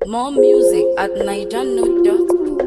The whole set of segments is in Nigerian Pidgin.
More music at nigernote.com.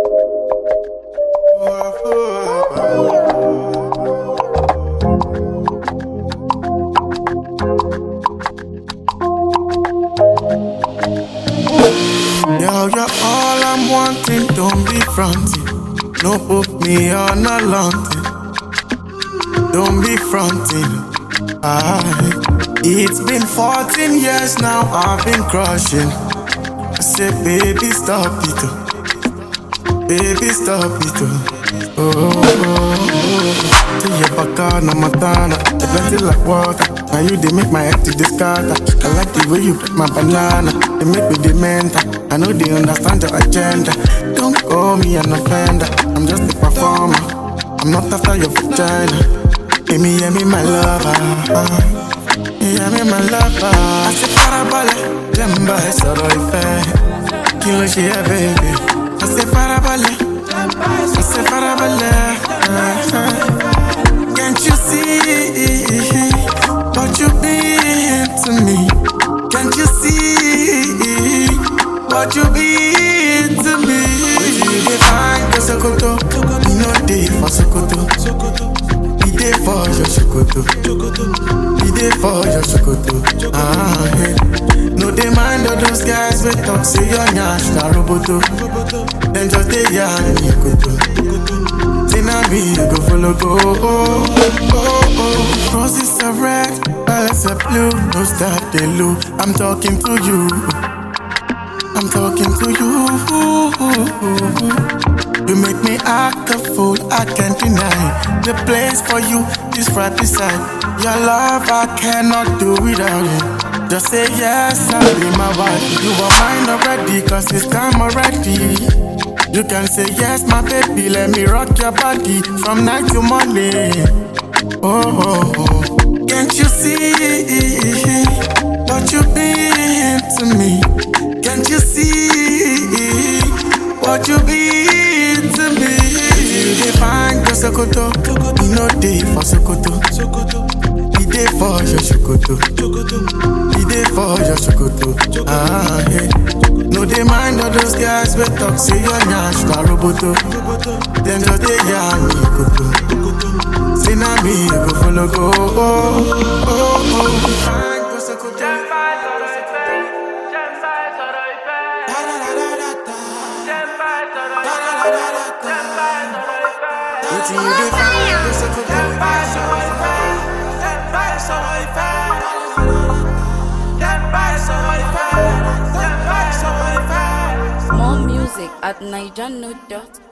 Yo, you're all I'm wanting, don't be fronting. No put me on a launting. Don't be fronting. I, it's been 14 years now, I've been crushing. I say, baby, stop it. oh. Baby, stop it. oh. Oh, oh, oh. Till your baka na matana, they plenty like water. Now you they make my head to discard. I like the way you break my banana. They make me the mentor. I know they understand your agenda. Don't call me an offender. I'm just a performer. I'm not after your vagina. Give me, hear me, my lover. Hear me, my lover. I say farabalẹ̀, jẹ́mbà ẹ sọ̀rọ̀ ìfẹ́. Kí ló ṣe ẹ́, baby? I say farabalẹ̀, I say farabalẹ̀. Can't you see what you mean to me? Can't you see what you mean to me? You dey find the Sokoto, you know dey for Sokoto. We dey for your Sokoto, we dey for your Sokoto. Ah, hey. No dey mind all those guys wey talk say your nyash na roboto. Dem just dey yarn me koto. Say na me you go follow go. Oh, oh, oh. Roses are red, violets are blue. No stop they look. I'm talking to you. I'm talking to you. You make me act a fool. I can't deny the place for you is right beside your love. I cannot do without it. Just say yes, I'll be my wife. You are mine already, cause it's time already. You can say yes, my baby. Let me rock your body from night to morning. Oh, oh, oh. can't you see what you mean to me? Can't you see what you mean to me? You define go Sokoto, you know dey for Sokoto. We dey for your Sokoto, we dey for your Sokoto. Ah, hey. No dey mind all those guys wey talk say your nyash na roboto. Dem just dey yarn me koto. Say na me you go follow go. Oh, oh, oh. Fine, go Sokoto. Wetin you dey find? Go Sokoto. More music at nigernote.com.